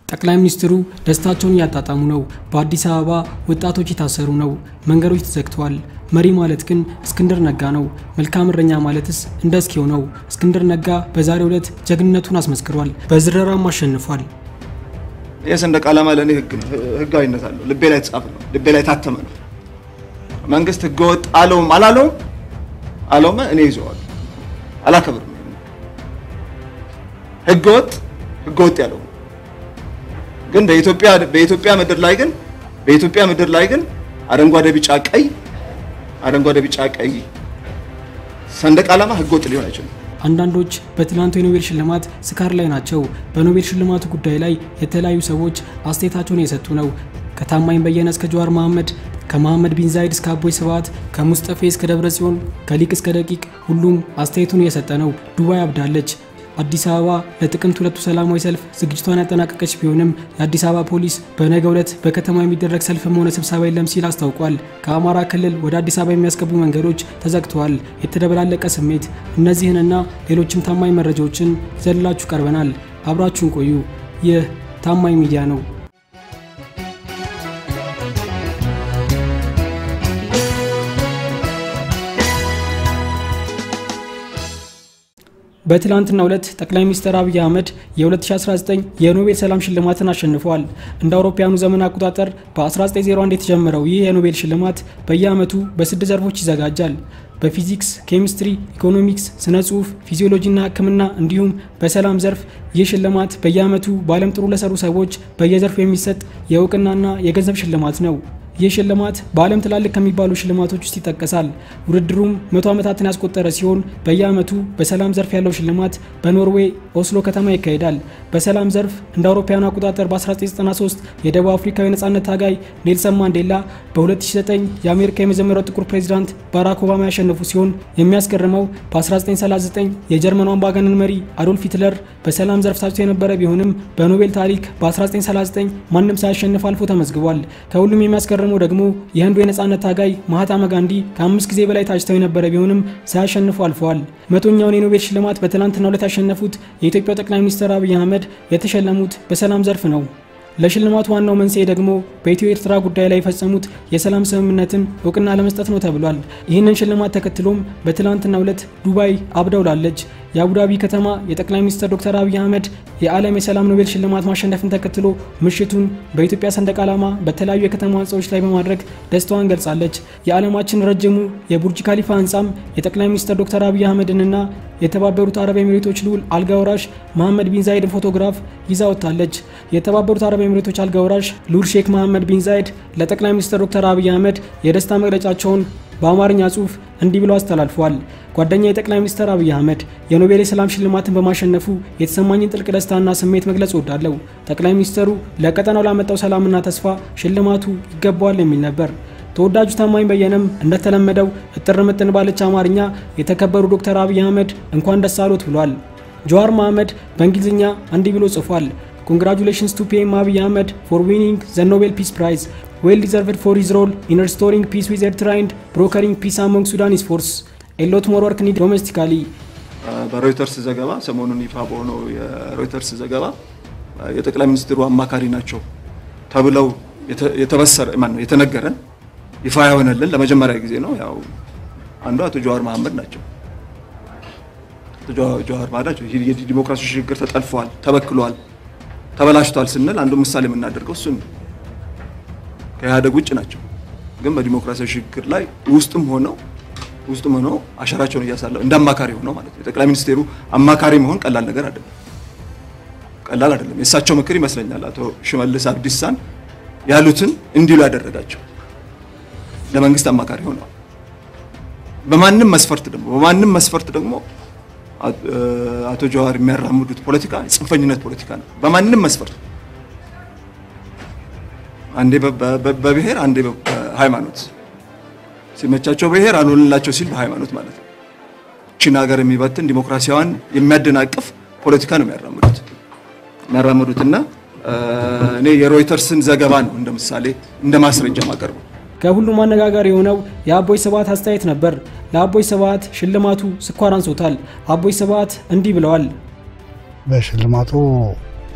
ጠቅላይ ሚኒስትሩ ደስታቸውን እያጣጣሙ ነው። በአዲስ አበባ ወጣቶች የታሰሩ ነው። መንገዶች ተዘግተዋል። መሪ ማለት ግን እስክንድር ነጋ ነው። መልካም እረኛ ማለትስ እንደ እስኪው ነው። እስክንድር ነጋ በዛሬው ዕለት ጀግንነቱን አስመስክሯል። በዝረራም አሸንፏል። የሰንደቅ ዓላማ ለእኔ ህግ ነው፣ ህጋዊነት አለው። ልቤ ላይ የተጻፈ ነው፣ ልቤ ላይ የታተመ ነው። መንግስት ህገወጥ አለውም አላለውም አለውም እኔ ይዘዋል፣ አላከብርም። ህገወጥ ህገወጥ ያለው ግን በኢትዮጵያ በኢትዮጵያ ምድር ላይ ግን በኢትዮጵያ ምድር ላይ ግን አረንጓዴ ቢጫ ቀይ አረንጓዴ ቢጫ ቀይ ሰንደቅ ዓላማ ህገወጥ ሊሆን አይችልም። አንዳንዶች በትላንቱ የኖቤል ሽልማት ስካር ላይ ናቸው። በኖቤል ሽልማቱ ጉዳይ ላይ የተለያዩ ሰዎች አስተያየታቸውን እየሰጡ ነው። ከታማኝ በየነ እስከ ጀዋር መሐመድ፣ ከመሐመድ ቢን ዛይድ እስከ አቦይ ስብሃት፣ ከሙስጠፌ እስከ ደብረ ጽዮን፣ ከሊቅ እስከ ደቂቅ ሁሉም አስተያየቱን እየሰጠ ነው። ዱባይ አብዳለች። አዲስ አበባ ለጥቅምት ሁለቱ ሰላማዊ ሰልፍ ዝግጅቷን ያጠናቀቀች ቢሆንም የአዲስ አበባ ፖሊስ በነገው ዕለት በከተማ የሚደረግ ሰልፍም ሆነ ስብሰባ የለም ሲል አስታውቋል። ከአማራ ክልል ወደ አዲስ አበባ የሚያስገቡ መንገዶች ተዘግተዋል። የተደበላለቀ ስሜት። እነዚህንና ሌሎችም ታማኝ መረጃዎችን ይዘንላችሁ ቀርበናል። አብራችሁን ቆዩ። ይህ ታማኝ ሚዲያ ነው። በትላንትናው ዕለት ጠቅላይ ሚኒስትር አብይ አህመድ የ2019 የኖቤል ሰላም ሽልማትን አሸንፈዋል። እንደ አውሮፓውያኑ ዘመን አቆጣጠር በ1901 የተጀመረው ይህ የኖቤል ሽልማት በየዓመቱ በስድስት ዘርፎች ይዘጋጃል። በፊዚክስ፣ ኬሚስትሪ፣ ኢኮኖሚክስ፣ ስነ ጽሁፍ፣ ፊዚዮሎጂና ሕክምና እንዲሁም በሰላም ዘርፍ ይህ ሽልማት በየዓመቱ በዓለም ጥሩ ለሰሩ ሰዎች በየዘርፉ የሚሰጥ የእውቅናና የገንዘብ ሽልማት ነው። ይህ ሽልማት በዓለም ትላልቅ ከሚባሉ ሽልማቶች ውስጥ ይጠቀሳል። ውድድሩም መቶ ዓመታትን ያስቆጠረ ሲሆን በየዓመቱ በሰላም ዘርፍ ያለው ሽልማት በኖርዌይ ኦስሎ ከተማ ይካሄዳል። በሰላም ዘርፍ እንደ አውሮፓውያኑ አቆጣጠር በ1993 የደቡብ አፍሪካዊ ነጻነት ታጋይ ኔልሰን ማንዴላ፣ በ2009 የአሜሪካ የመጀመሪያው ጥቁር ፕሬዚዳንት ባራክ ኦባማ ያሸነፉ ሲሆን የሚያስገርመው በ1939 የጀርመኑ አምባገነን መሪ አዶልፍ ሂትለር በሰላም ዘርፍ ታጭቶ የነበረ ቢሆንም በኖቤል ታሪክ በ1939 ማንም ሳያሸንፍ አልፎ ተመዝግቧል። ከሁሉም የሚያስገርመው ደግሞ የህንዱ የነጻነት ታጋይ ማህታማ ጋንዲ ከአምስት ጊዜ በላይ ታጭተው የነበረ ቢሆንም ሳያሸንፉ አልፈዋል። መቶኛውን የኖቤል ሽልማት በትናንትናው ዕለት ያሸነፉት የኢትዮጵያው ጠቅላይ ሚኒስትር አብይ አህመድ የተሸለሙት በሰላም ዘርፍ ነው። ለሽልማቱ ዋናው መንስኤ ደግሞ በኢትዮ ኤርትራ ጉዳይ ላይ የፈጸሙት የሰላም ስምምነትን እውቅና ለመስጠት ነው ተብሏል። ይህንን ሽልማት ተከትሎም በትላንትናው ዕለት ዱባይ አብደውላለች። የአቡዳቢ ከተማ የጠቅላይ ሚኒስትር ዶክተር አብይ አህመድ የዓለም የሰላም ኖቤል ሽልማት ማሸነፍን ተከትሎ ምሽቱን በኢትዮጵያ ሰንደቅ ዓላማ በተለያዩ የከተማ ህንፃዎች ላይ በማድረግ ደስታዋን ገልጻለች። የዓለማችን ረጅሙ የቡርጅ ካሊፋ ህንፃም የጠቅላይ ሚኒስትር ዶክተር አብይ አህመድንና የተባበሩት አረብ ኤሚሬቶች ልዑል አልጋ ወራሽ መሐመድ ቢን ዛይድን ፎቶግራፍ ይዛ ወጥታለች። የተባበሩት አረብ ኤሚሬቶች አልጋ ወራሽ ልዑል ሼክ መሐመድ ቢን ዛይድ ለጠቅላይ ሚኒስትር ዶክተር አብይ አህመድ የደስታ መግለጫቸውን በአማርኛ ጽሑፍ እንዲህ ብሎ አስተላልፈዋል። ጓደኛ የጠቅላይ ሚኒስትር አብይ አህመድ የኖቤል የሰላም ሽልማትን በማሸነፉ የተሰማኝን ጥልቅ ደስታና ስሜት መግለጽ እወዳለሁ። ጠቅላይ ሚኒስትሩ ለቀጠናው ላመጣው ሰላምና ተስፋ ሽልማቱ ይገባዋል የሚል ነበር። ተወዳጁ ታማኝ በየነም እንደተለመደው እጥር ምጥን ባለች አማርኛ የተከበሩ ዶክተር አብይ አህመድ እንኳን ደስ አሎት ብሏል። ጀዋር መሐመድ በእንግሊዝኛ እንዲህ ብሎ ጽፏል። ኮንግራቹሌሽንስ ቱ ፒኤም አብይ አህመድ ፎር ዊኒንግ ዘ ኖቤል ፒስ ፕራይዝ ዌል ዲዘርቭድ ፎር ሂዝ ሮል ኢን ሪስቶሪንግ ፒስ ዊዝ ኤርትራ ኤንድ ብሮከሪንግ ፒስ አሞንግ ሱዳኒስ ፎርስ ኤሎት ሞር ወርክ ኒድ ዶሜስቲካሊ። በሮይተርስ ዘገባ ሰሞኑን ይፋ በሆነው የሮይተርስ ዘገባ የጠቅላይ ሚኒስትሩ አማካሪ ናቸው ተብለው የተበሰረ ማነው የተነገረን ይፋ የሆነልን ለመጀመሪያ ጊዜ ነው። ያው አንዱ አቶ ጀዋር መሐመድ ናቸው። አቶ ጀዋር መሐመድ ናቸው። የዲሞክራሲ ሽግግር ተጠልፏል፣ ተበክሏል፣ ተበላሽቷል ስንል አንዱ ምሳሌ የምናደርገው እሱን ነው። ከኢህአደግ ውጭ ናቸው፣ ግን በዲሞክራሲያዊ ሽግግር ላይ ውስጥም ሆነው ውስጥም ሆነው አሻራቸውን እያሳለፉ እንደ አማካሪ ሆነው ማለት ነው። የጠቅላይ ሚኒስቴሩ አማካሪ መሆን ቀላል ነገር አይደለም፣ ቀላል አይደለም። የእሳቸው ምክር ይመስለኛል አቶ ሽመልስ አብዲሳን ያሉትን እንዲሉ ያደረጋቸው ለመንግስት አማካሪ ሆነዋል። በማንም መስፈርት ደግሞ በማንም መስፈርት ደግሞ አቶ ጀዋር የሚያራምዱት ፖለቲካ የጽንፈኝነት ፖለቲካ ነው። በማንም መስፈርት አንዴ በብሔር አንዴ በሃይማኖት ሲመቻቸው ብሔር አልሆንላቸው ሲል በሃይማኖት ማለት ነው። ቺን ሀገር የሚበትን ዲሞክራሲያዋን የሚያደናቅፍ ፖለቲካ ነው የሚያራምዱት የሚያራምዱትና እኔ የሮይተርስን ዘገባ ነው እንደ ምሳሌ እንደ ማስረጃ ማቀርበው። ከሁሉም አነጋጋሪ የሆነው የአቦይ ስብሃት አስተያየት ነበር። ለአቦይ ስብሃት ሽልማቱ ስኳር አንሶታል። አቦይ ስብሃት እንዲህ ብለዋል። በሽልማቱ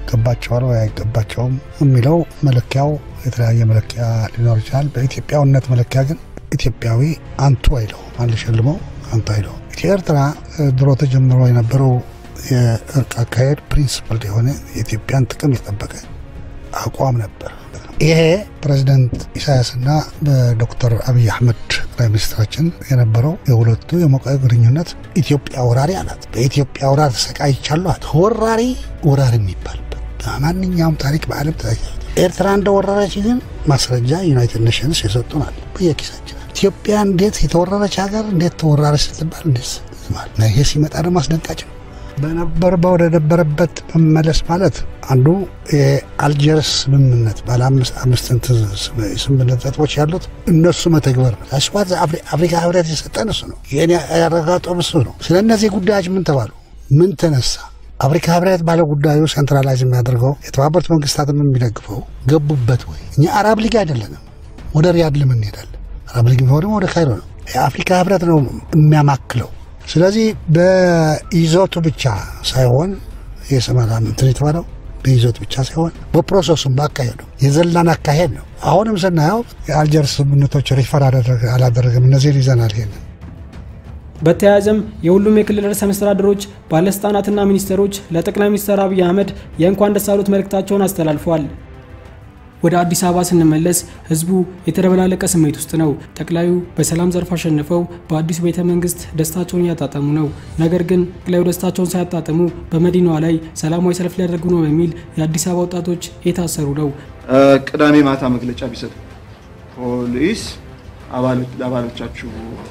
ይገባቸዋል ወይ አይገባቸውም የሚለው መለኪያው የተለያየ መለኪያ ሊኖር ይችላል። በኢትዮጵያዊነት መለኪያ ግን ኢትዮጵያዊ አንቱ አይለው ማን ሊሸልመው አንቱ አይለው። ኤርትራ ድሮ ተጀምሮ የነበረው የእርቅ አካሄድ ፕሪንስፕል የሆነ የኢትዮጵያን ጥቅም የጠበቀ አቋም ነበር። ይሄ ፕሬዚደንት ኢሳያስና በዶክተር አብይ አህመድ ጠቅላይ ሚኒስትራችን የነበረው የሁለቱ የሞቀ ግንኙነት ኢትዮጵያ ወራሪ አላት። በኢትዮጵያ ወራሪ ተሰቃይቻለሁ አለ። ወራሪ ወራሪ የሚባልበት በማንኛውም ታሪክ በዓለም ተ ኤርትራ እንደወረረች ግን ማስረጃ ዩናይትድ ኔሽንስ የሰጡናል በየኪሳችን። ኢትዮጵያ እንዴት የተወረረች ሀገር እንዴት ተወራረች ስትባል እንዴት ማለት ይሄ ሲመጣ ደግሞ አስደንጋጭ ነው። በነበር ወደ ነበረበት መመለስ ማለት አንዱ የአልጀርስ ስምምነት ባለ አምስት ስምምነት ነጥቦች ያሉት እነሱ መተግበር ነው። አስዋት አፍሪካ ህብረት የሰጠን እሱ ነው። ይህን ያረጋጠው እሱ ነው። ስለ እነዚህ ጉዳዮች ምን ተባሉ? ምን ተነሳ? አፍሪካ ህብረት ባለ ጉዳዩ ሴንትራላይዝ የሚያደርገው የተባበሩት መንግስታትም የሚደግፈው ገቡበት ወይ? እኛ አረብ ሊግ አይደለንም። ወደ ሪያድ ለምን እንሄዳለን? አረብ ሊግ ቢሆን ወደ ካይሮ ነው። የአፍሪካ ህብረት ነው የሚያማክለው። ስለዚህ በይዘቱ ብቻ ሳይሆን የሰማራም እንትን የተባለው በይዘቱ ብቻ ሳይሆን በፕሮሰሱም ባካሄዱ የዘላን አካሄድ ነው። አሁንም ስናየው የአልጀርስ ስምምነቶች ሪፈር አላደረገም። እነዚህን ይዘናል። ይሄንን በተያያዘም የሁሉም የክልል ርዕሰ መስተዳድሮች ባለስልጣናትና ሚኒስትሮች ለጠቅላይ ሚኒስትር አብይ አህመድ የእንኳን ደስ አሉት መልእክታቸውን አስተላልፈዋል። ወደ አዲስ አበባ ስንመለስ ህዝቡ የተደበላለቀ ስሜት ውስጥ ነው። ጠቅላዩ በሰላም ዘርፍ አሸንፈው በአዲሱ ቤተ መንግስት ደስታቸውን እያጣጠሙ ነው። ነገር ግን ጠቅላዩ ደስታቸውን ሳያጣጥሙ በመዲናዋ ላይ ሰላማዊ ሰልፍ ሊያደርጉ ነው በሚል የአዲስ አበባ ወጣቶች የታሰሩ ነው። ቅዳሜ ማታ መግለጫ ቢሰጡ ፖሊስ ለአባሎቻችሁ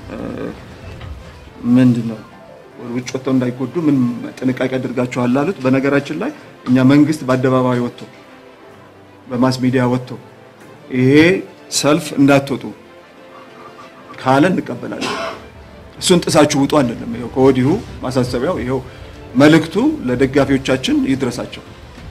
ምንድን ነው ውጭ ወጥተው እንዳይጎዱ ምን ጥንቃቄ አድርጋችኋል አሉት። በነገራችን ላይ እኛ መንግስት በአደባባይ ወጥቶ በማስ ሚዲያ ወጥቶ ይሄ ሰልፍ እንዳትወጡ ካለ እንቀበላለን። እሱን ጥሳችሁ ውጡ አንልም። ይኸው ከወዲሁ ማሳሰቢያው ይኸው መልእክቱ ለደጋፊዎቻችን ይድረሳቸው፣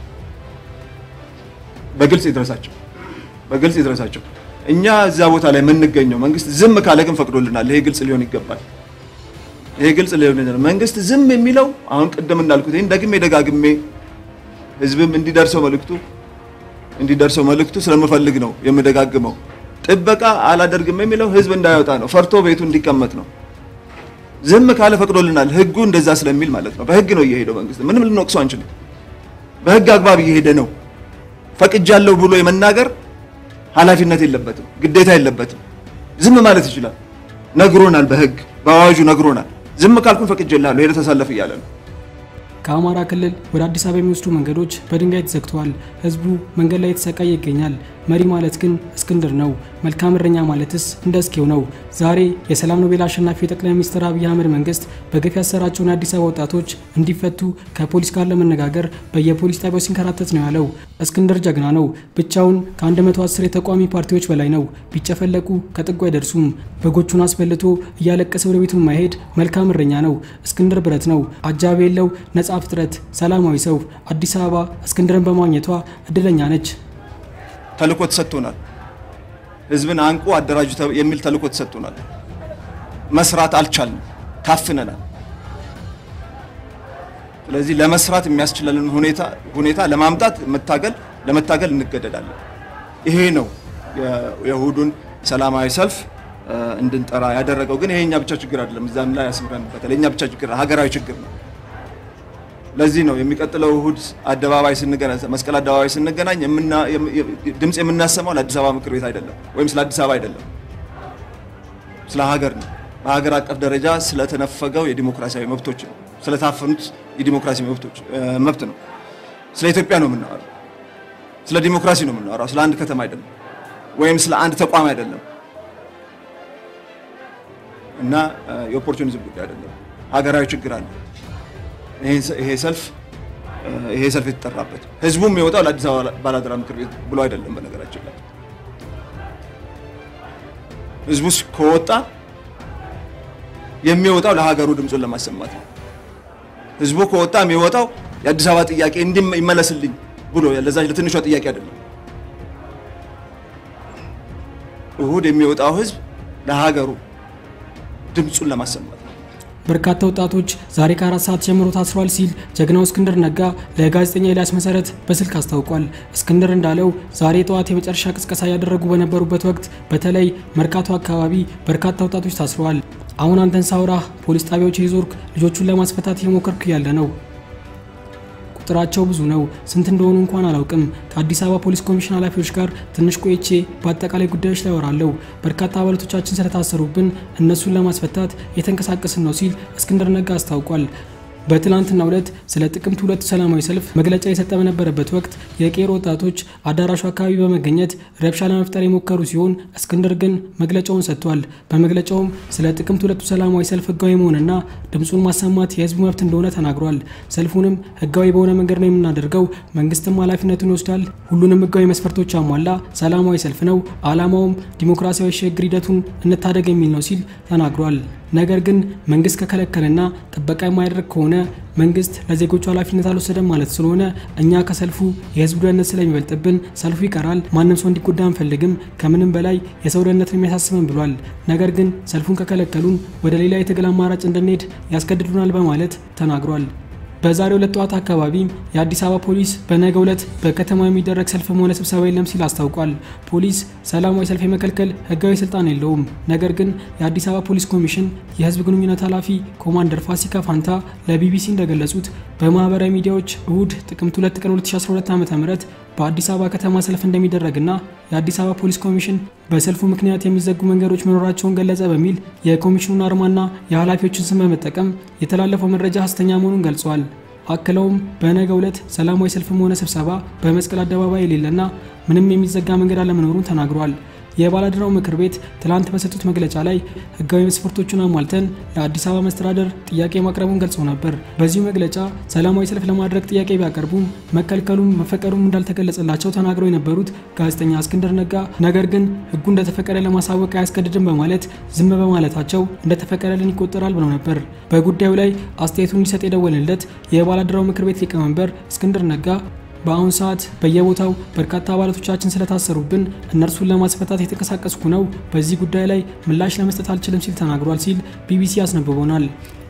በግልጽ ይድረሳቸው፣ በግልጽ ይድረሳቸው። እኛ እዛ ቦታ ላይ የምንገኘው መንግስት ዝም ካለ ግን ፈቅዶልናል። ይሄ ግልጽ ሊሆን ይገባል። ይሄ ግልጽ ሊሆን ይገባል። መንግስት ዝም የሚለው አሁን ቅድም እንዳልኩት ይህን ደግሜ ደጋግሜ ህዝብም እንዲደርሰው መልእክቱ እንዲደርሰው መልእክቱ ስለምፈልግ ነው የምደጋግመው። ጥበቃ አላደርግም የሚለው ህዝብ እንዳይወጣ ነው፣ ፈርቶ ቤቱ እንዲቀመጥ ነው። ዝም ካለ ፈቅዶልናል፣ ህጉ እንደዛ ስለሚል ማለት ነው። በህግ ነው እየሄደው መንግስት፣ ምንም ልንወቅሰው አንችልም። በህግ አግባብ እየሄደ ነው። ፈቅጃለሁ ብሎ የመናገር ኃላፊነት የለበትም፣ ግዴታ የለበትም። ዝም ማለት ይችላል። ነግሮናል፣ በህግ በአዋጁ ነግሮናል። ዝም ካልኩን ፈቅጄልሃለሁ፣ ሄደህ ተሰለፍ እያለ ነው። ከአማራ ክልል ወደ አዲስ አበባ የሚወስዱ መንገዶች በድንጋይ ተዘግተዋል። ህዝቡ መንገድ ላይ የተሰቃየ ይገኛል። መሪ ማለት ግን እስክንድር ነው። መልካም እረኛ ማለትስ እንደ እስኬው ነው። ዛሬ የሰላም ኖቤል አሸናፊ የጠቅላይ ሚኒስትር አብይ አህመድ መንግስት በግፍ ያሰራቸውን የአዲስ አበባ ወጣቶች እንዲፈቱ ከፖሊስ ጋር ለመነጋገር በየፖሊስ ጣቢያው ሲንከራተት ነው ያለው። እስክንድር ጀግና ነው። ብቻውን ከ110 የተቃዋሚ ፓርቲዎች በላይ ነው። ቢጨፈለቁ ከጥጉ አይደርሱም። በጎቹን አስበልቶ እያለቀሰ ወደ ቤቱ ማሄድ መልካም እረኛ ነው። እስክንድር ብረት ነው። አጃቢ የለው ነጻ ፍጥረት፣ ሰላማዊ ሰው። አዲስ አበባ እስክንድርን በማግኘቷ እድለኛ ነች። ተልእኮ ተሰጥቶናል። ህዝብን አንቁ አደራጁ የሚል ተልእኮ ተሰጥቶናል። መስራት አልቻልንም፣ ታፍነናል። ስለዚህ ለመስራት የሚያስችለንን ሁኔታ ሁኔታ ለማምጣት መታገል ለመታገል እንገደዳለን። ይሄ ነው የእሁዱን ሰላማዊ ሰልፍ እንድንጠራ ያደረገው። ግን ይሄ የኛ ብቻ ችግር አይደለም። እዛም ላይ ያስምረንበታል። የኛ ብቻ ችግር ሀገራዊ ችግር ነው። ለዚህ ነው የሚቀጥለው እሁድ አደባባይ ስንገናኝ መስቀል አደባባይ ስንገናኝ ድምፅ የምናሰማው ለአዲስ አበባ ምክር ቤት አይደለም፣ ወይም ስለ አዲስ አበባ አይደለም፣ ስለ ሀገር ነው። በሀገር አቀፍ ደረጃ ስለተነፈገው የዲሞክራሲያዊ መብቶች ነው፣ ስለታፈኑት የዲሞክራሲ መብቶች መብት ነው። ስለ ኢትዮጵያ ነው የምናወራው፣ ስለ ዲሞክራሲ ነው የምናወራው፣ ስለ አንድ ከተማ አይደለም፣ ወይም ስለ አንድ ተቋም አይደለም እና የኦፖርቹኒዝም ጉዳይ አይደለም። ሀገራዊ ችግር አለ። ይሄ ሰልፍ ይሄ ሰልፍ የተጠራበት ህዝቡም የሚወጣው ለአዲስ አበባ ባላደራ ምክር ቤት ብሎ አይደለም። በነገራችን ላይ ህዝቡ ከወጣ የሚወጣው ለሀገሩ ድምፁን ለማሰማት ነው። ህዝቡ ከወጣ የሚወጣው የአዲስ አበባ ጥያቄ እንዲህ ይመለስልኝ ብሎ ለዛች ለትንሿ ጥያቄ አይደለም። እሁድ የሚወጣው ህዝብ ለሀገሩ ድምፁን ለማሰማት በርካታ ወጣቶች ዛሬ ከአራት ሰዓት ጀምሮ ታስረዋል ሲል ጀግናው እስክንድር ነጋ ለጋዜጠኛ ኤልያስ መሰረት በስልክ አስታውቋል። እስክንድር እንዳለው ዛሬ ጠዋት የመጨረሻ ቅስቀሳ እያደረጉ በነበሩበት ወቅት በተለይ መርካቶ አካባቢ በርካታ ወጣቶች ታስረዋል። አሁን አንተን ሳውራህ ፖሊስ ጣቢያዎች የዞርክ ልጆቹን ለማስፈታት እየሞከርክ ያለ ነው። ቁጥራቸው ብዙ ነው። ስንት እንደሆኑ እንኳን አላውቅም። ከአዲስ አበባ ፖሊስ ኮሚሽን ኃላፊዎች ጋር ትንሽ ቆይቼ በአጠቃላይ ጉዳዮች ላይ ወራለሁ። በርካታ አባላቶቻችን ስለታሰሩብን እነሱን ለማስፈታት የተንቀሳቀስን ነው ሲል እስክንድር ነጋ አስታውቋል። በትላንትናው ዕለት ስለ ጥቅምት ሁለቱ ሰላማዊ ሰልፍ መግለጫ የሰጠ በነበረበት ወቅት የቄሮ ወጣቶች አዳራሹ አካባቢ በመገኘት ረብሻ ለመፍጠር የሞከሩ ሲሆን እስክንድር ግን መግለጫውን ሰጥቷል። በመግለጫውም ስለ ጥቅምት ሁለቱ ሰላማዊ ሰልፍ ህጋዊ መሆንና ድምፁን ማሰማት የህዝቡ መብት እንደሆነ ተናግሯል። ሰልፉንም ህጋዊ በሆነ መንገድ ነው የምናደርገው፣ መንግስትም ኃላፊነቱን ይወስዳል። ሁሉንም ህጋዊ መስፈርቶች አሟላ ሰላማዊ ሰልፍ ነው። አላማውም ዲሞክራሲያዊ ሽግግር ሂደቱን እንታደግ የሚል ነው ሲል ተናግሯል። ነገር ግን መንግስት ከከለከለና ጥበቃ የማያደርግ ከሆነ መንግስት ለዜጎቹ ኃላፊነት አልወሰደም ማለት ስለሆነ እኛ ከሰልፉ የህዝብ ደህንነት ስለሚበልጥብን ሰልፉ ይቀራል። ማንም ሰው እንዲጎዳ አንፈልግም። ከምንም በላይ የሰው ደህንነት የሚያሳስበን ብሏል። ነገር ግን ሰልፉን ከከለከሉን ወደ ሌላ የትግል አማራጭ እንድንሄድ ያስገድዱናል በማለት ተናግሯል። በዛሬው ዕለት ጠዋት አካባቢ የአዲስ አበባ ፖሊስ በነገው ዕለት በከተማ የሚደረግ ሰልፍም ሆነ ስብሰባ የለም ሲል አስታውቋል። ፖሊስ ሰላማዊ ሰልፍ የመከልከል ህጋዊ ስልጣን የለውም። ነገር ግን የአዲስ አበባ ፖሊስ ኮሚሽን የህዝብ ግንኙነት ኃላፊ ኮማንደር ፋሲካ ፋንታ ለቢቢሲ እንደገለጹት በማህበራዊ ሚዲያዎች እሁድ ጥቅምት 2 ቀን 2012 ዓ.ም በአዲስ አበባ ከተማ ሰልፍ እንደሚደረግና የአዲስ አበባ ፖሊስ ኮሚሽን በሰልፉ ምክንያት የሚዘጉ መንገዶች መኖራቸውን ገለጸ በሚል የኮሚሽኑን አርማና የኃላፊዎችን ስም በመጠቀም የተላለፈው መረጃ ሐሰተኛ መሆኑን ገልጸዋል። አክለውም በነገው ዕለት ሰላማዊ ሰልፍም ሆነ ስብሰባ በመስቀል አደባባይ የሌለና ምንም የሚዘጋ መንገድ አለመኖሩን ተናግሯል። የባለድራው ምክር ቤት ትላንት በሰጡት መግለጫ ላይ ህጋዊ መስፈርቶቹን አሟልተን ለአዲስ አበባ መስተዳደር ጥያቄ ማቅረቡን ገልጸው ነበር። በዚሁ መግለጫ ሰላማዊ ሰልፍ ለማድረግ ጥያቄ ቢያቀርቡም መከልከሉም መፈቀዱም እንዳልተገለጸላቸው ተናግረው የነበሩት ጋዜጠኛ እስክንድር ነጋ ነገር ግን ህጉ እንደተፈቀደ ለማሳወቅ አያስገድድም በማለት ዝም በማለታቸው እንደተፈቀደልን ይቆጠራል ብለው ነበር። በጉዳዩ ላይ አስተያየቱን እንዲሰጥ የደወልንለት የባለድራው ምክር ቤት ሊቀመንበር እስክንድር ነጋ በአሁኑ ሰዓት በየቦታው በርካታ አባላቶቻችን ስለታሰሩብን እነርሱን ለማስፈታት የተንቀሳቀስኩ ነው። በዚህ ጉዳይ ላይ ምላሽ ለመስጠት አልችልም ሲል ተናግሯል ሲል ቢቢሲ አስነብቦናል።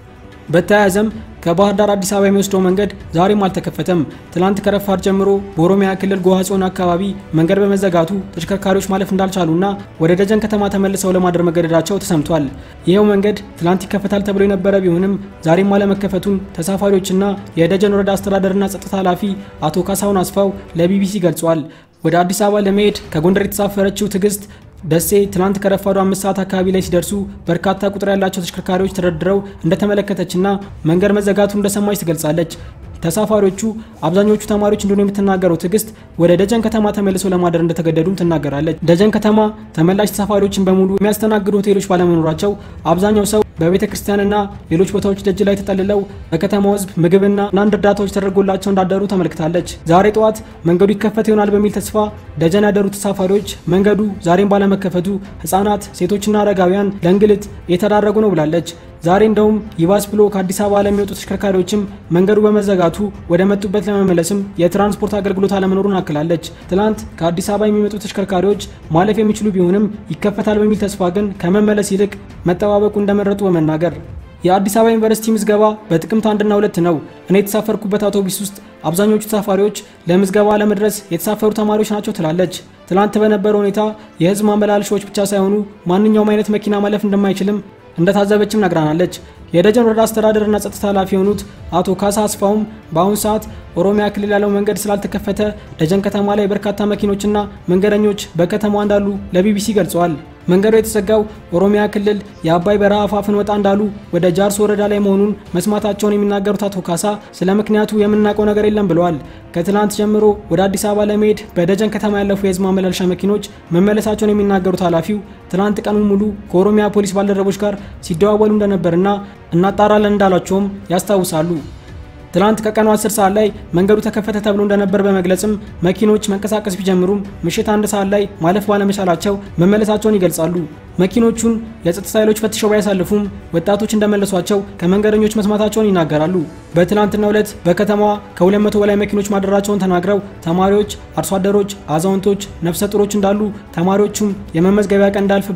በተያያዘም ከባህር ዳር አዲስ አበባ የሚወስደው መንገድ ዛሬም አልተከፈተም። ትላንት ከረፋድ ጀምሮ በኦሮሚያ ክልል ጎሃ ጽዮን አካባቢ መንገድ በመዘጋቱ ተሽከርካሪዎች ማለፍ እንዳልቻሉና ወደ ደጀን ከተማ ተመልሰው ለማደር መገደዳቸው ተሰምቷል። ይኸው መንገድ ትላንት ይከፈታል ተብሎ የነበረ ቢሆንም ዛሬም አለመከፈቱን ተሳፋሪዎችና የደጀን ወረዳ አስተዳደርና ጸጥታ ኃላፊ አቶ ካሳሁን አስፋው ለቢቢሲ ገልጿል። ወደ አዲስ አበባ ለመሄድ ከጎንደር የተሳፈረችው ትዕግስት ደሴ ትናንት ከረፋዱ አምስት ሰዓት አካባቢ ላይ ሲደርሱ በርካታ ቁጥር ያላቸው ተሽከርካሪዎች ተደርድረው እንደተመለከተችና መንገድ መዘጋቱ እንደሰማች ትገልጻለች። ተሳፋሪዎቹ አብዛኞቹ ተማሪዎች እንደሆኑ የምትናገረው ትዕግስት ወደ ደጀን ከተማ ተመልሰው ለማደር እንደተገደዱም ትናገራለች። ደጀን ከተማ ተመላሽ ተሳፋሪዎችን በሙሉ የሚያስተናግዱ ሆቴሎች ባለመኖራቸው አብዛኛው ሰው በቤተ ክርስቲያንና ሌሎች ቦታዎች ደጅ ላይ ተጠልለው በከተማው ሕዝብ ምግብና አንዳንድ እርዳታዎች ተደርጎላቸው እንዳደሩ ተመልክታለች። ዛሬ ጠዋት መንገዱ ይከፈት ይሆናል በሚል ተስፋ ደጀን ያደሩ ተሳፋሪዎች መንገዱ ዛሬም ባለመከፈቱ ሕጻናት፣ ሴቶችና አረጋውያን ለእንግልት እየተዳረጉ ነው ብላለች። ዛሬ እንደውም ይባስ ብሎ ከአዲስ አበባ ለሚወጡ ተሽከርካሪዎችም መንገዱ በመዘጋቱ ወደ መጡበት ለመመለስም የትራንስፖርት አገልግሎት አለመኖሩን አክላለች። ትላንት ከአዲስ አበባ የሚመጡ ተሽከርካሪዎች ማለፍ የሚችሉ ቢሆንም ይከፈታል በሚል ተስፋ ግን ከመመለስ ይልቅ መጠባበቁ እንደመረጡ በመናገር የአዲስ አበባ ዩኒቨርሲቲ ምዝገባ በጥቅምት አንድና ሁለት ነው። እኔ የተሳፈርኩበት አውቶቡስ ውስጥ አብዛኞቹ ተሳፋሪዎች ለምዝገባ ለመድረስ የተሳፈሩ ተማሪዎች ናቸው ትላለች። ትላንት በነበረው ሁኔታ የህዝብ ማመላለሻዎች ብቻ ሳይሆኑ ማንኛውም አይነት መኪና ማለፍ እንደማይችልም እንደታዘበችም ነግራናለች። የደጀን ወረዳ አስተዳደርና ጸጥታ ኃላፊ የሆኑት አቶ ካሳ አስፋውም በአሁኑ ሰዓት ኦሮሚያ ክልል ያለው መንገድ ስላልተከፈተ ደጀን ከተማ ላይ በርካታ መኪኖችና መንገደኞች በከተማዋ እንዳሉ ለቢቢሲ ገልጸዋል። መንገዱ የተዘጋው ኦሮሚያ ክልል የአባይ በረሃ አፋፍን ወጣ እንዳሉ ወደ ጃርሶ ወረዳ ላይ መሆኑን መስማታቸውን የሚናገሩት አቶ ካሳ ስለ ምክንያቱ የምናውቀው ነገር የለም ብለዋል። ከትላንት ጀምሮ ወደ አዲስ አበባ ለመሄድ በደጀን ከተማ ያለፉ የህዝብ ማመላለሻ መኪኖች መመለሳቸውን የሚናገሩት ኃላፊው ትላንት ቀኑን ሙሉ ከኦሮሚያ ፖሊስ ባልደረቦች ጋር ሲደዋወሉ እንደነበርና እናጣራለን እንዳሏቸውም ያስታውሳሉ። ትላንት ከቀኑ 10 ሰዓት ላይ መንገዱ ተከፈተ ተብሎ እንደነበር በመግለጽም መኪኖች መንቀሳቀስ ቢጀምሩም ምሽት አንድ ሰዓት ላይ ማለፍ ባለመቻላቸው መመለሳቸውን ይገልጻሉ። መኪኖቹን የጸጥታ ኃይሎች ፈትሸው ባያሳልፉም ወጣቶች እንደመለሷቸው ከመንገደኞች መስማታቸውን ይናገራሉ። በትላንትናው ዕለት በከተማዋ ከ200 በላይ መኪኖች ማደራቸውን ተናግረው ተማሪዎች፣ አርሶ አደሮች፣ አዛውንቶች፣ ነፍሰ ጡሮች እንዳሉ ተማሪዎቹም የመመዝገቢያ ቀን እንዳልፍባቸው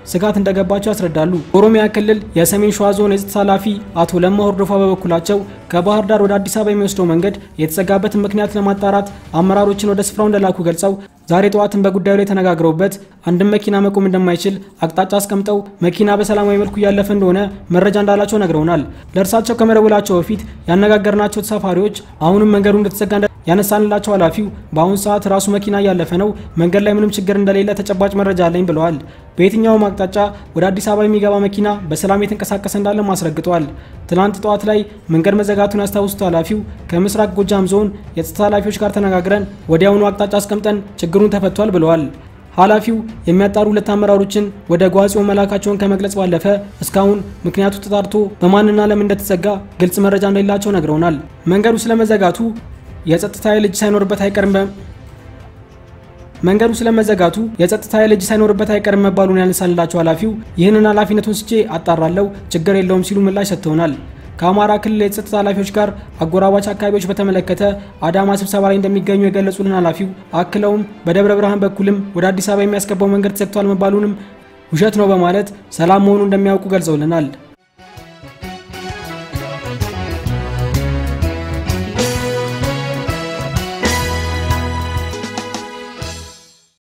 ስጋት እንደገባቸው ያስረዳሉ። በኦሮሚያ ክልል የሰሜን ሸዋ ዞን የጸጥታ ኃላፊ አቶ ለማ ሆርዶፋ በበኩላቸው ከባህር ዳር ወደ አዲስ አበባ የሚወስደው መንገድ የተዘጋበትን ምክንያት ለማጣራት አመራሮችን ወደ ስፍራው እንደላኩ ገልጸው ዛሬ ጠዋትን በጉዳዩ ላይ ተነጋግረውበት አንድም መኪና መቆም እንደማይችል አቅጣጫ አስቀምጠው መኪና በሰላማዊ መልኩ እያለፈ እንደሆነ መረጃ እንዳላቸው ነግረውናል። ለእርሳቸው ከመደወላቸው በፊት ያነጋገርናቸው ተሳፋሪዎች አሁንም መንገዱ እንደተዘጋ ያነሳንላቸው ኃላፊው በአሁኑ ሰዓት ራሱ መኪና እያለፈ ነው፣ መንገድ ላይ ምንም ችግር እንደሌለ ተጨባጭ መረጃ አለኝ ብለዋል። በየትኛውም አቅጣጫ ወደ አዲስ አበባ የሚገባ መኪና በሰላም የተንቀሳቀሰ እንዳለም አስረግጠዋል። ትናንት ጠዋት ላይ መንገድ መዘጋቱን ያስታውሱት ኃላፊው ከምስራቅ ጎጃም ዞን የጸጥታ ኃላፊዎች ጋር ተነጋግረን ወዲያውኑ አቅጣጫ አስቀምጠን ችግሩን ተፈቷል ብለዋል። ኃላፊው የሚያጣሩ ሁለት አመራሮችን ወደ ጓጽዮን መላካቸውን ከመግለጽ ባለፈ እስካሁን ምክንያቱ ተጣርቶ በማንና ለምን እንደተዘጋ ግልጽ መረጃ እንደሌላቸው ነግረውናል። መንገዱ ስለመዘጋቱ የጸጥታ ኃይል እጅ ሳይኖርበት አይቀርም መንገዱ ስለመዘጋቱ የጸጥታ ኃይል እጅ ሳይኖርበት አይቀርም መባሉን ያነሳንላቸው ኃላፊው ይህንን ኃላፊነቱን ስቼ አጣራለሁ፣ ችግር የለውም ሲሉ ምላሽ ሰጥተውናል። ከአማራ ክልል የጸጥታ ኃላፊዎች ጋር አጎራባች አካባቢዎች በተመለከተ አዳማ ስብሰባ ላይ እንደሚገኙ የገለጹልን ኃላፊው አክለውም በደብረ ብርሃን በኩልም ወደ አዲስ አበባ የሚያስገባው መንገድ ተዘግቷል መባሉንም ውሸት ነው በማለት ሰላም መሆኑ እንደሚያውቁ ገልጸውልናል።